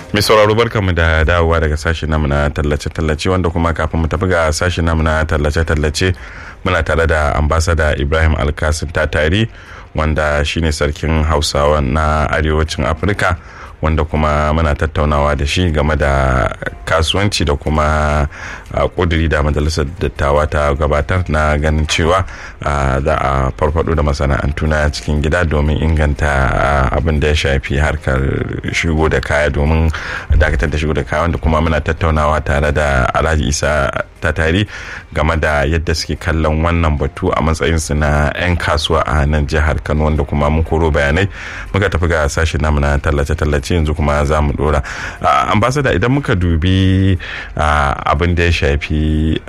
mai sauraro barkamu da dawowa daga sashen namu na tallace-tallace wanda kuma kafin mu tafi ga sashen namu na tallace-tallace muna tare da ambasada ibrahim alkasim tatari wanda shine sarkin hausawa na arewacin afirka wanda kuma muna tattaunawa da shi game da kasuwanci da kuma kuduri da majalisar dattawa ta gabatar na ganin cewa za a farfado da masana'antu na cikin gida domin inganta abin da ya shafi harkar shigo da kaya domin dakatar da shigo da kaya wanda kuma muna tattaunawa tare da alhaji isa tatari game da yadda suke kallon wannan batu a matsayinsu na 'yan kasuwa a nan jihar kano wanda kuma mun koro bayanai muka tafi ga sashen namu na tallace-tallace yanzu kuma za mu dora ambasada idan muka dubi abin da ya shafi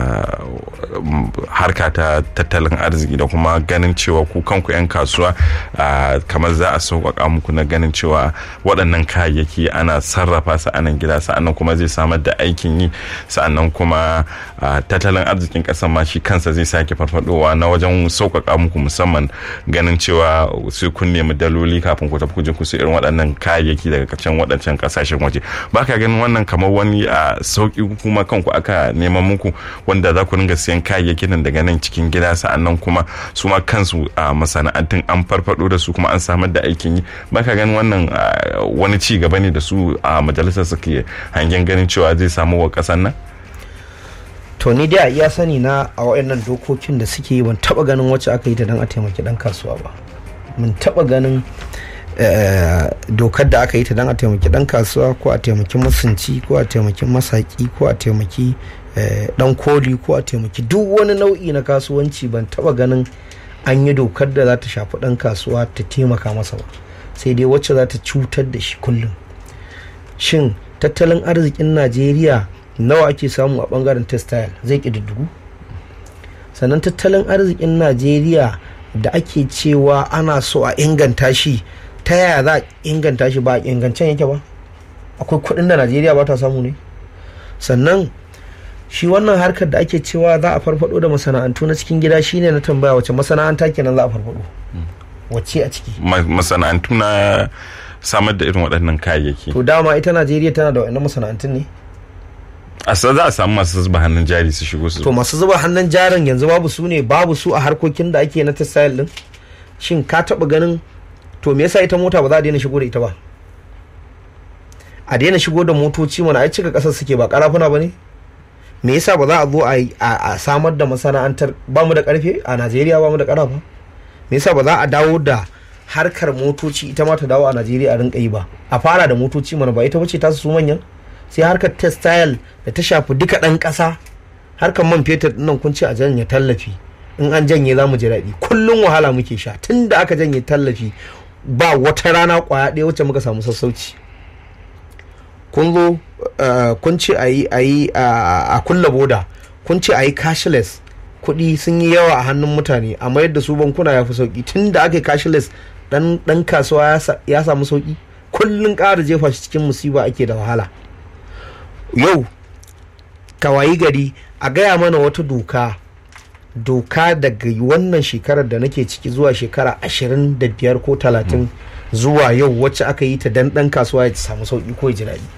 harka ta tattalin arziki da kuma ganin cewa ku kanku 'yan kasuwa kamar za a sauƙaƙa muku na ganin cewa waɗannan kayayyaki ana sarrafa su a nan gida sa'annan kuma zai samar da aikin yi sa'annan kuma tattalin arzikin ƙasar ma shi kansa zai sake farfadowa na wajen sauƙaƙa muku musamman ganin cewa sai kun nemi daloli kafin ku tafi ku je ku irin waɗannan kayayyaki daga can waɗancan ƙasashen waje ba ka ganin wannan kamar wani a sauƙi kuma kanku aka neman muku wanda za ku ringa siyan kayayyakin nan daga nan cikin gida sa'annan kuma su ma kansu a masana'antun an farfado da su kuma an samar da aikin yi ba ka ganin wannan wani ci gaba ne da su a majalisar suke hangen ganin cewa zai samu wa ƙasar nan to ni dai a iya sani na a wayannan dokokin da suke yi ban taba ganin wacce aka yi ta don a taimaki dan kasuwa ba mun taba ganin dokar da aka yi ta don a taimaki dan kasuwa ko a taimaki masunci ko a taimaki masaki ko a taimaki dan koli ko a taimaki duk wani nau'i na kasuwanci ban taba ganin an yi dokar da za ta shafi dan kasuwa ta taimaka masa ba sai dai wacce za ta cutar da shi kullum shin tattalin arzikin najeriya nawa ake samu a bangaren textile zai ƙididdigu sannan tattalin arzikin najeriya da ake cewa ana so a inganta shi ta yaya za a inganta shi ba a ingancen yake ba akwai kuɗin da najeriya ba ta samu ne sannan shi wannan harkar da ake cewa za a farfado da masana'antu na cikin gida shine na tambaya wace masana'anta kenan za a farfado wacce a ciki masana'antu na samar da irin waɗannan kayayyaki to dama ita najeriya tana da waɗannan masana'antun ne a za a samu masu zuba hannun jari su shigo su to masu zuba hannun jarin yanzu babu su ne babu su a harkokin da ake na textile din shin ka taba ganin to me yasa ita mota ba za a daina shigo da ita ba a daina shigo da motoci mana ai cika kasar suke ba karafuna ba ne me yasa ba za a zo a samar da masana'antar ba mu da karfe a najeriya ba mu da karafa me yasa ba za a dawo da harkar motoci ita ma ta dawo a najeriya a rinka yi ba a fara da motoci mana ba ita bace ta su manyan sai harkar textile da ta shafi duka ɗan ƙasa harkar man fetur nan kun ce a janye tallafi in an janye za mu ji daɗi kullum wahala muke sha tun da aka janye tallafi ba wata rana ƙwaya ɗaya wacce muka samu sassauci kun zo kun ce a yi a kulla boda kun ce a yi cashless kuɗi sun yi yawa a hannun mutane a mayar da su bankuna ya fi sauki tun da aka yi cashless ɗan kasuwa ya samu sauki kullum ƙara jefa shi cikin musiba ake da wahala yau kawayi gari a gaya mana wata doka doka daga wannan shekarar da nake ciki zuwa shekara ashirin da biyar ko talatin zuwa yau wacce aka yi ta dan dan kasuwa ya samu sauki ko ji daɗi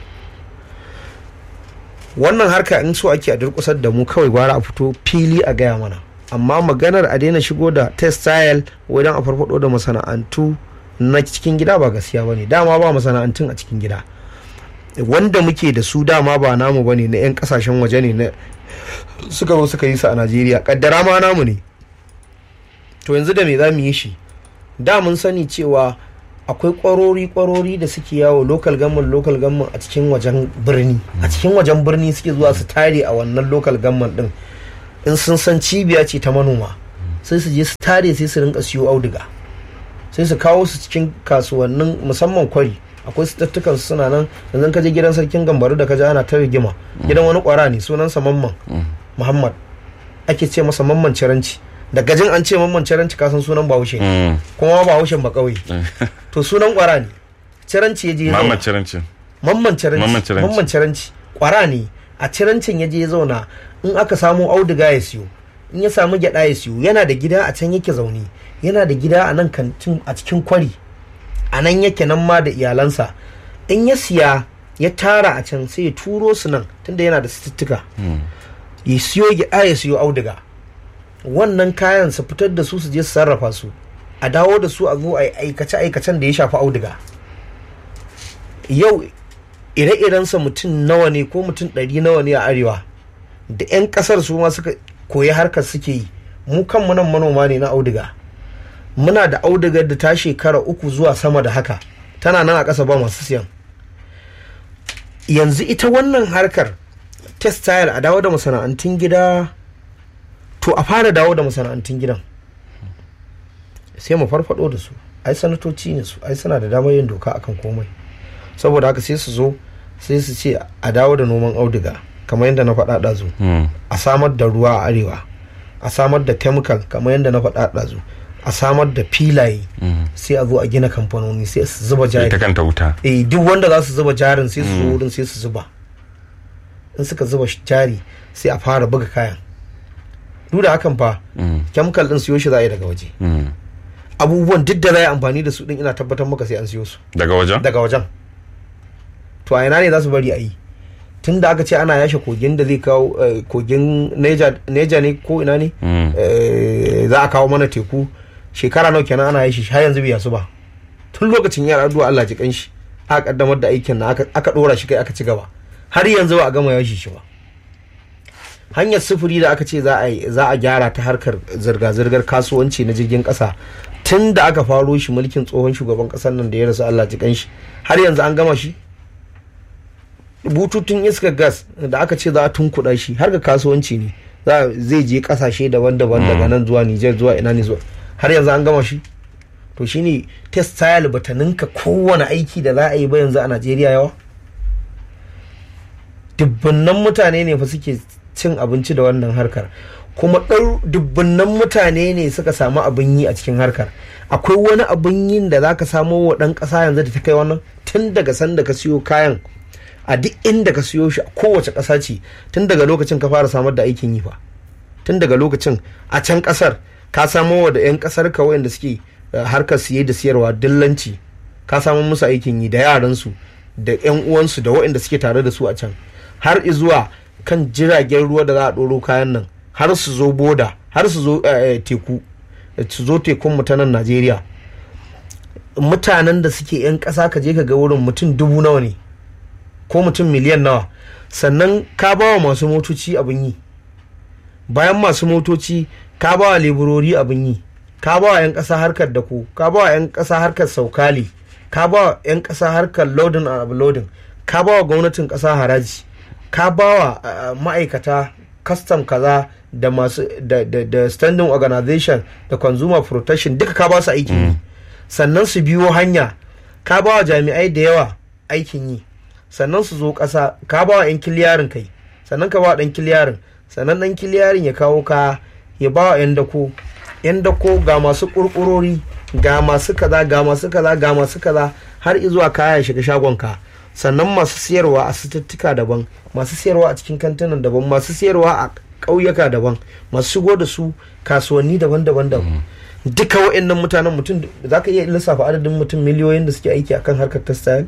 wannan harka in so ake a durkusar da mu kawai gwara a fito fili a gaya mana amma maganar a daina shigo da textile wajen a farfado da masana'antu na cikin gida ba gaskiya ba ne dama ba masana'antun a cikin gida wanda muke da su dama ba namu bane na 'yan kasashen waje ne na suka zo suka yi su a najeriya kaddara ma namu ne to yanzu da me za mu yi shi da mun sani cewa akwai kwarori kwarori da suke yawo local government local government a cikin wajen birni a cikin wajen birni suke zuwa su tare a wannan local government din in sun san cibiya ce ta manoma sai su je su tare sai su rinka siyo auduga sai su kawo su cikin kasuwannin musamman kwari akwai sitattukan su suna nan yanzu ka je gidan sarkin gambaru da ka ji ana ta rigima gidan wani kwara ne sunansa mamman muhammad ake ce masa mamman ciranci da gajin an ce mamman ciranci ka san sunan bahaushe kuma bahaushen ba kauye to sunan kwara ne ciranci ya je mamman ciranci mamman ciranci mamman ciranci kwara ne a cirancin ya je ya zauna in aka samu auduga ya siyo in ya samu gyada ya siyo yana da gida a can yake zaune yana da gida a nan kantin a cikin kwari a nan yake nan ma da iyalansa in ya siya ya tara a can sai ya turo su nan tunda yana da sitittika ya siyo gyaɗa ya siyo auduga wannan kayan su fitar da su su je su sarrafa su a dawo da su a zo a aikace aikacen da ya shafi auduga yau ire-irensa mutum nawa ne ko mutum ɗari nawa ne a arewa da 'yan ƙasar su ma suka koyi harkar suke yi mu kanmu nan manoma ne na auduga muna da audugar da ta shekara uku zuwa sama da haka tana nan a ƙasa ba masu siyan yanzu ita wannan harkar textile a dawo da masana'antun gida to a fara dawo da masana'antun gidan sai mu farfado da su ai sanatoci ne su ai suna da damar yin doka akan komai saboda haka sai su zo sai su ce a dawo da noman auduga kamar yadda na faɗa ɗazu a samar da ruwa a arewa a samar da chemical kamar yadda na faɗa ɗazu a samar da filaye sai a zo a gina kamfanoni sai su zuba jari ita kanta wuta eh duk wanda za su zuba jarin sai su zo wurin sai su zuba in suka zuba jari sai a fara buga kayan duk da hakan fa chemical din siyo shi za a yi daga waje abubuwan duk da za a yi amfani da su din ina tabbatar maka sai an siyo su daga wajen daga wajen to a ina ne za su bari a yi tun da aka ce ana yashe kogin da zai kawo kogin neja ne ko ina ne za a kawo mana teku shekara nawa kenan ana yashi har yanzu bai yasu ba tun lokacin yara addu'a Allah ji kanshi aka kaddamar da aikin na aka dora shi kai aka ci gaba har yanzu ba a gama yashi shi ba hanyar sufuri da aka ce za a gyara ta harkar zirga-zirgar kasuwanci na jirgin kasa tun da aka faro shi mulkin tsohon shugaban kasar nan da ya rasu Allah ji kanshi har yanzu an gama shi bututun iskar gas da aka ce za a tunkuɗa shi har ga kasuwanci ne zai je kasashe daban-daban daga nan zuwa Nijar zuwa ina ne zuwa har yanzu an gama shi to shine textile bata ninka kowane aiki da za a yi ba yanzu a Najeriya yawa dubbannan mutane ne fa suke cin abinci da wannan harkar kuma ɗau dubbannan mutane ne suka samu abin yi a cikin harkar akwai wani abin yin da za ka samo wa ɗan ƙasa yanzu da ta kai wannan tun daga sanda ka siyo kayan a duk inda ka siyo shi a kowace ƙasa ce tun daga lokacin ka fara samar da aikin yi fa tun daga lokacin a can ƙasar ka samo wa da 'yan ƙasar ka wayanda suke harkar siye da siyarwa dillanci ka samo musu aikin yi da yaransu da 'yan uwansu da waɗanda suke tare da su a can har zuwa kan jiragen ruwa da za a ɗoro kayan nan har su zo boda har su zo teku su zo tekun mu ta nan najeriya mutanen da suke 'yan ƙasa ka je ka ga wurin mutum dubu nawa ne ko mutum miliyan nawa sannan ka ba wa masu motoci abin yi bayan masu motoci ka ba wa leburori abin yi ka ba wa 'yan ƙasa harkar dako ka ba wa 'yan ƙasa harkar saukali ka ba wa 'yan ƙasa harkar loading and uploading ka ba wa gwamnatin ƙasa haraji ka ba wa ma'aikata custom kaza da masu da, da, da standing organization da consumer protection duka ka ba su aikin yi sannan su biyo hanya ka ba wa jami'ai da yawa aikin yi sannan su zo ƙasa ka ba wa 'yan kiliyarin kai sannan ka ba wa ɗan kiliyarin sannan ɗan kiliyarin ya kawo ka ya ba wa 'yan dako 'yan dako ga masu ƙurƙurori ga masu kaza ga masu kaza ga masu kaza har izuwa kaya ya shiga shagonka sannan masu siyarwa a sututtuka daban masu siyarwa a cikin kantinan daban masu siyarwa a ƙauyuka daban masu shigo da su kasuwanni daban-daban daban duka wa'annan mutanen mutum za ka iya lissafa adadin mutum miliyoyin da suke aiki akan harkar textile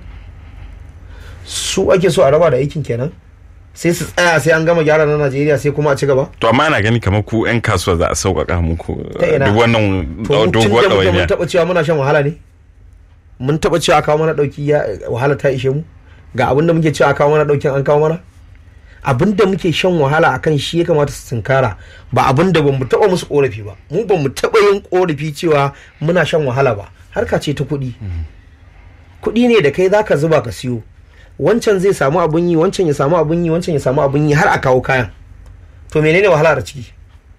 su ake so a raba da aikin kenan sai su tsaya sai an gama gyara na najeriya sai kuma a ci gaba to amma ana gani kamar ku 'yan kasuwa za a sauƙaƙa muku duk wannan to doguwar tun da mun ɗawainiya taɓa cewa muna shan wahala ne mun taɓa cewa a kawo mana ɗauki ya wahala ta ishe mu ga abin da muke cewa a kawo mana ɗaukin an kawo mana abin da muke shan wahala a kan shi ya kamata su tunkara ba abin da bamu taɓa musu ƙorafi ba mu bamu taɓa yin ƙorafi cewa muna shan wahala ba harka ce ta kuɗi kuɗi ne da kai zaka zuba ka siyo wancan zai samu abin yi wancan ya samu abin yi wancan ya samu abin yi har a kawo kayan to menene wahala da ciki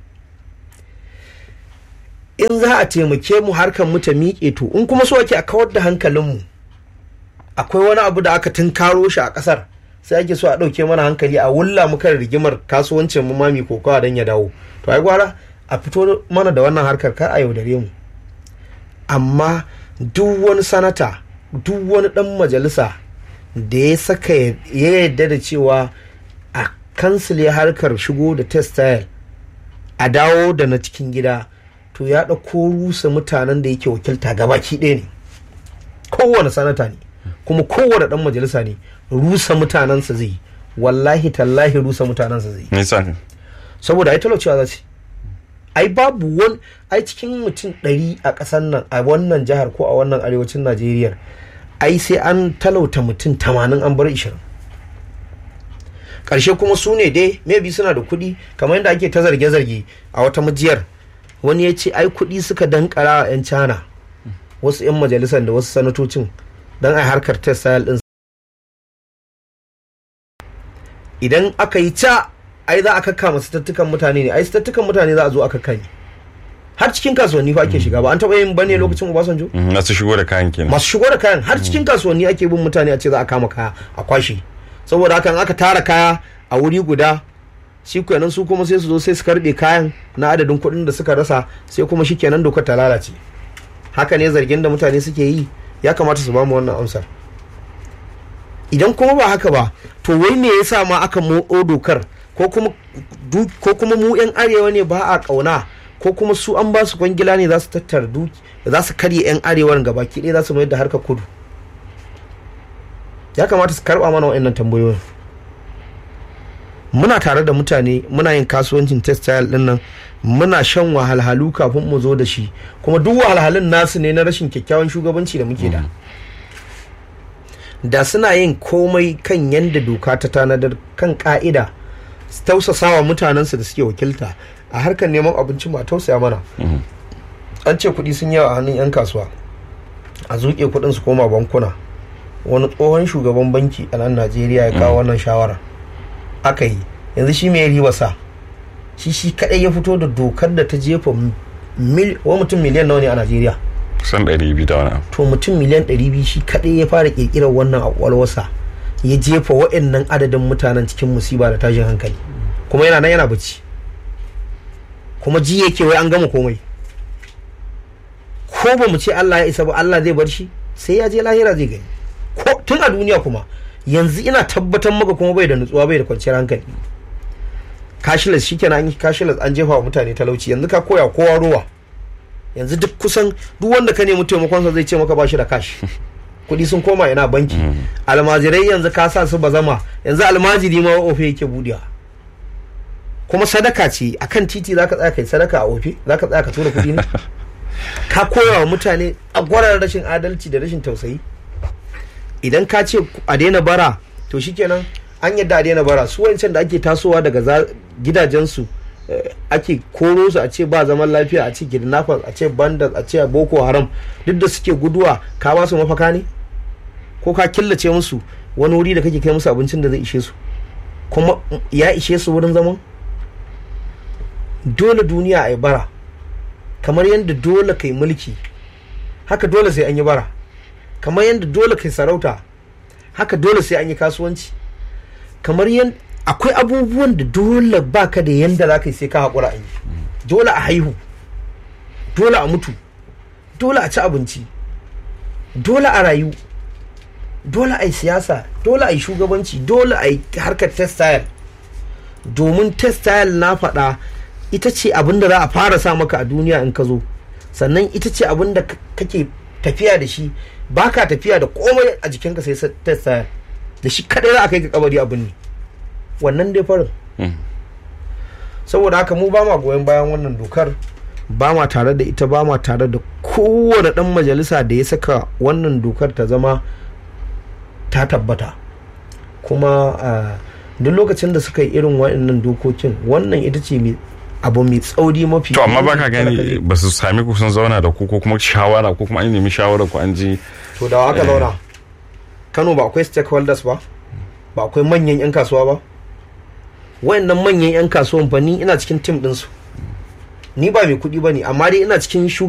in za a taimake mu harkar mu ta miƙe to in kuma so ake a kawar da hankalinmu akwai wani abu da aka tunkaro shi a ƙasar sai ake so a ɗauke mana hankali a wulla mu kan rigimar kasuwancin mu mami ko kawa don ya dawo to ai gwara a fito mana da wannan harkar kar a yaudare mu amma duk wani sanata duk wani ɗan majalisa da ya saka ya yarda da cewa a kansile harkar shigo da textile a dawo da na cikin gida to ya ɗauko rusa mutanen da yake wakilta gabaki ɗaya ne kowane sanata ne kuma kowane dan majalisa ne rusa mutanensa zai yi wallahi tallahi rusa mutanensa zai yi nisa saboda ai talaucewa za ce ai babu wani ai cikin mutum ɗari a ƙasar nan a wannan jihar ko a wannan arewacin najeriya ai sai an talauta mutum tamanin an bar ishirin ƙarshe kuma su ne dai maybe suna da kuɗi kamar yadda ake ta zarge-zarge a wata majiyar wani ya ce ai kuɗi suka dankara a 'yan cana wasu 'yan majalisar da wasu sanatocin don ai harkar textile ɗin idan aka yi ca ai za a kakkama tattukan mutane ne ai tattukan mutane za a zo aka kai har cikin kasuwanni fa ake shiga ba an taɓa yin bane lokacin Obasanjo masu shigo da kayan kenan masu shigo da kayan har cikin kasuwanni ake bin mutane a ce za a kama kaya a kwashe saboda hakan aka tara kaya a wuri guda shi kenan su kuma sai su zo sai su karbe kayan na adadin kuɗin da suka rasa sai kuma shi kenan dokar ta lalace haka ne zargin da mutane suke yi ya kamata su ba mu wannan amsar idan kuma ba haka ba to wai me yasa ma aka motso dokar ko kuma ko kuma mu yan arewa ne ba a kauna ko kuma su an ba su kwangila ne za su tattara duki za su karye yan arewar gabaki ɗaya za su mayar da harkar kudu ya kamata su karba mana wa'annan tambayoyin muna tare da mutane muna yin kasuwancin textile din nan muna shan wahalhalu kafin mu zo da shi kuma duk wahalhalun nasu ne na rashin kyakkyawan shugabanci da muke da da suna yin komai kan yadda doka ta tanadar kan ka'ida tausasawa mutanensu da suke wakilta a harkar neman abinci ma tausaya mana an ce kuɗi sun yawa a hannun 'yan kasuwa a zuƙe kuɗin su koma bankuna wani tsohon shugaban banki a nan najeriya ya kawo wannan shawara aka yi yanzu shi mai riba sa shi shi kadai ya fito da dokar da ta jefa wa mutum miliyan nawa ne a najeriya kusan 200 da wani to mutum miliyan 200 shi kadai ya fara kirkirar wannan akwalwasa ya jefa wa'annan adadin mutanen cikin musiba da tashin hankali kuma yana nan yana bacci kuma ji yake wai an gama komai ko ba mu ce Allah ya isa ba Allah zai bar shi sai ya je lahira zai gani ko tun a duniya kuma yanzu ina tabbatar maka kuma bai da nutsuwa bai da kwanciyar hankali cashless shikenan an yi cashless an jefa wa mutane talauci yanzu ka koya kowa ruwa yanzu duk kusan duk wanda ka nemi taimakonsa zai ce maka ba shi da cash kuɗi sun koma ina banki almajirai yanzu ka sa su bazama yanzu almajiri ma ofe yake budewa kuma sadaka ce akan titi zaka tsaya kai sadaka a ofe zaka tsaya ka tura kuɗi ne ka koya wa mutane a gwarar rashin adalci da rashin tausayi idan ka ce a daina bara to shikenan an yadda a daina bara su wancan da ake tasowa daga gidajensu ake koro su a ce ba zaman lafiya a ce kidnappers a ce bandits a ce boko haram duk da suke guduwa ka ba su mafaka ne ko ka killace musu wani wuri da kake kai musu abincin da zai ishe su kuma ya ishe su wurin zaman dole duniya a yi bara kamar yadda dole kai mulki haka dole sai an yi bara kamar yadda dole kai sarauta haka dole sai an yi kasuwanci kamar yadda akwai abubuwan da dole baka da yadda za ka yi sai ka haƙura a yi dole a haihu dole a mutu dole a ci abinci dole a rayu dole a yi siyasa dole a yi shugabanci dole a yi harkar textile domin textile na faɗa ita ce abin da za a fara sa maka a duniya in ka zo sannan ita ce abin da kake tafiya da shi baka tafiya da komai a jikinka sai textile da shi kadai za a kai ka kabari abin ne wannan dai farin saboda haka mu ba ma goyon bayan wannan dokar ba ma tare da ita ba ma tare da kowane dan majalisa da ya saka wannan dokar ta zama ta tabbata kuma duk lokacin da suka yi irin waɗannan dokokin wannan ita ce abu mai tsauri mafi to amma baka gani ba su sami ku sun zauna da ku ko kuma shawara ko kuma an nemi shawara ku an ji to da aka zauna kano ba akwai stakeholders ba ba akwai manyan 'yan kasuwa ba wayannan manyan 'yan kasuwan fa ni ina cikin tim ɗinsu ni ba mai kuɗi ba ne amma dai ina cikin